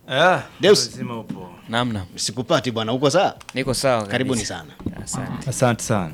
Ah, Deus. lazima upo. Namna. Sikupati bwana, uko sawa? Niko sawa kabisa. Karibuni sana. Asante. Asante sana.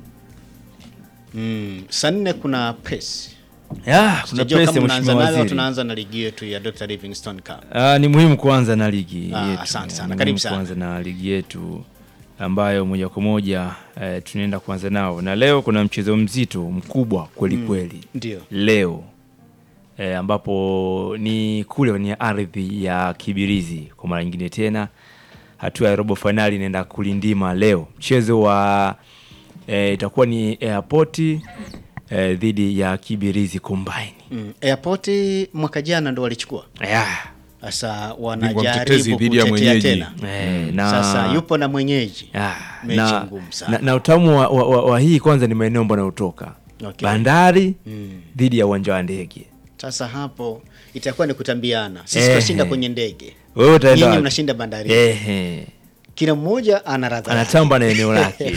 Mm, saa nne kuna press. Ya, kuna Sijajua press kama ya mnaanza mheshimiwa nayo au waziri. tunaanza na ligi yetu ya Dr. Livingstone Cup. Ah, ni muhimu kuanza na ligi Ah, yetu. asante sana. Ni Karibu muhimu sana. Kuanza na ligi yetu ambayo moja kwa moja eh, tunaenda kuanza nao, na leo kuna mchezo mzito mkubwa kweli kweli Ndio. leo eh, ambapo ni kule kwenye ardhi ya Kibirizi kwa mara nyingine tena, hatua ya robo fainali inaenda kulindima leo. Mchezo wa eh, itakuwa ni Airport eh, dhidi ya Kibirizi Combine. Mm. Airport mwaka jana ndo walichukua. Yeah. Sasa Bingwa mtetezi wanajaribu dhidi ya kutetea mwenyeji. tena. Eh, na Sasa yupo na mwenyeji. Ah, Mechi na, ngumu sana. na, na utamu wa, wa, wa, wa hii kwanza ni maeneo ambayo anayotoka Okay. bandari Mm. dhidi ya uwanja wa ndege. Sasa hapo itakuwa ni kutambiana. Sisi Ehe. tunashinda kwenye ndege. Wewe utaenda Nyinyi wapi? mnashinda bandari. Ehe. Kila mmoja ana radha. yake. anatamba na eneo lake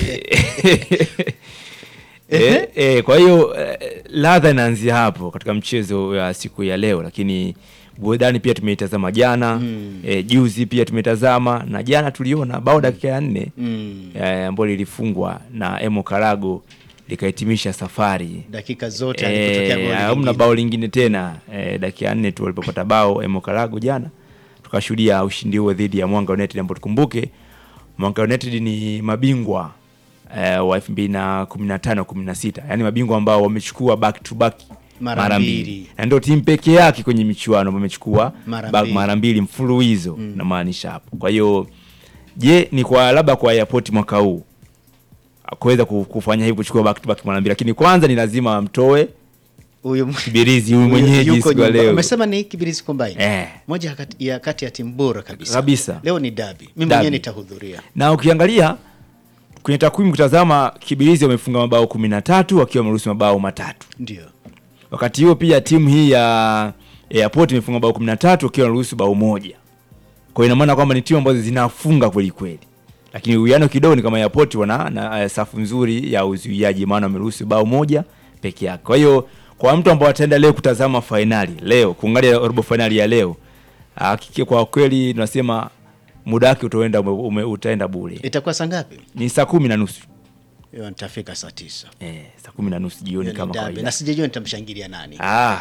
eh, eh, kwa hiyo eh, ladha inaanzia hapo katika mchezo wa siku ya leo, lakini burudani pia tumeitazama jana Mm. eh, juzi pia tumetazama na jana tuliona bao dakika ya nne Mm. eh, ambayo lilifungwa na Emo Karago likahitimisha safari Dakika zote alipotokea goli. Eh, hamna lingine. bao lingine tena eh, dakika ya nne tu walipopata bao Emo Karago jana, tukashuhudia ushindi huo dhidi ya Mwanga United, ambao tukumbuke Mwanga United ni mabingwa eh, wa 2015 16, yani mabingwa ambao wamechukua back to back Mara mara mbili. mbili, na ndio timu pekee yake kwenye michuano ambayo imechukua Mara back- mbili. mara mbili mfululizo namaanisha hapo. Kwa hiyo je, ni kwa labda kwa Airport mwaka huu kuweza ku- kufanya hivyo kuchukua back to back mara mbili, lakini kwanza ni lazima amtoe Huyu Kibirizi huyu huyu mwenyeji yuko siku ya nyumba. leo Umesema ni Kibirizi Combine. eh. Moja kati ya kati ya timu bora kabisa. Kabisa. Leo ni dabi. Mimi Derby. mwenyewe nitahudhuria. na ukiangalia kwenye takwimu kutazama Kibirizi wamefunga mabao kumi na tatu wakiwa wameruhusu mabao matatu. Ndio. Wakati huo pia timu hii ya Airport imefunga bao kumi na tatu wakiwa wameruhusu bao moja. Kwa hiyo ina maana kwamba ni timu ambazo zinafunga kweli kweli, lakini uwiano kidogo ni kama Airport wana na eh, safu nzuri ya uzuiaji, maana wameruhusu bao moja peke yake. Kwa hiyo kwa mtu ambao ataenda leo kutazama fainali leo, kuangalia robo fainali ya leo, hakika kwa kweli tunasema muda wake utaenda ume, ume, utaenda bure. Itakuwa saa ngapi? Ni saa kumi na nusu Hiyo nitafika saa tisa. eh, saa kumi na nusu jioni Hiyo ni kama dabi. kawaida. Na sijajua nitamshangilia nani. Ah,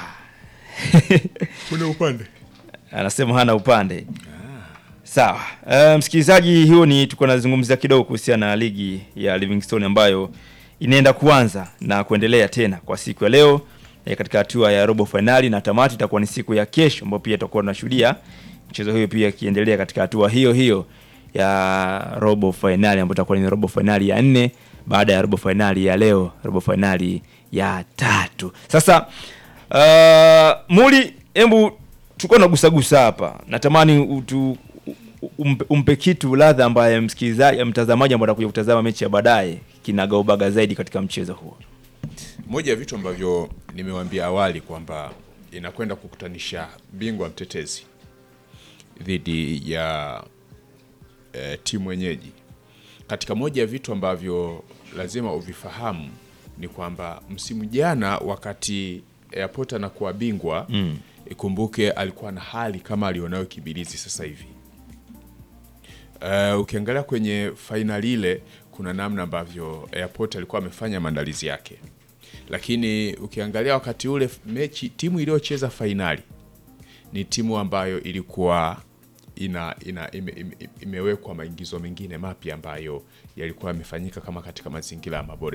Kuna upande anasema hana upande. Sawa. Uh, msikilizaji, hiyo ni tuko nazungumzia kidogo kuhusiana na ligi ya Livingstone ambayo inaenda kuanza na kuendelea tena kwa siku ya leo eh, katika hatua ya robo fainali na tamati itakuwa ni siku ya kesho, ambapo pia tutakuwa tunashuhudia mchezo huo pia ikiendelea katika hatua hiyo hiyo ya robo fainali ambayo itakuwa ni robo fainali ya nne baada ya robo fainali ya leo, robo fainali ya tatu. Sasa uh, Muli, hebu tulikuwa nagusagusa hapa, natamani utu, umpe, umpe kitu ladha ambaye msikilizaji mtazamaji ambaye atakuja kutazama mechi ya baadaye kinagaubaga zaidi katika mchezo huo. moja ya vitu ambavyo nimewaambia awali kwamba inakwenda kukutanisha bingwa mtetezi dhidi ya e, timu wenyeji. Katika moja ya vitu ambavyo lazima uvifahamu ni kwamba msimu jana wakati Airport anakuwa bingwa mm. ikumbuke alikuwa na hali kama alionayo Kibirizi sasa hivi. Uh, ukiangalia kwenye fainali ile kuna namna ambavyo Airport alikuwa amefanya maandalizi yake, lakini ukiangalia wakati ule mechi, timu iliyocheza fainali ni timu ambayo ilikuwa ina, ina ime, ime, imewekwa maingizo mengine mapya ambayo yalikuwa yamefanyika kama katika mazingira ya mabore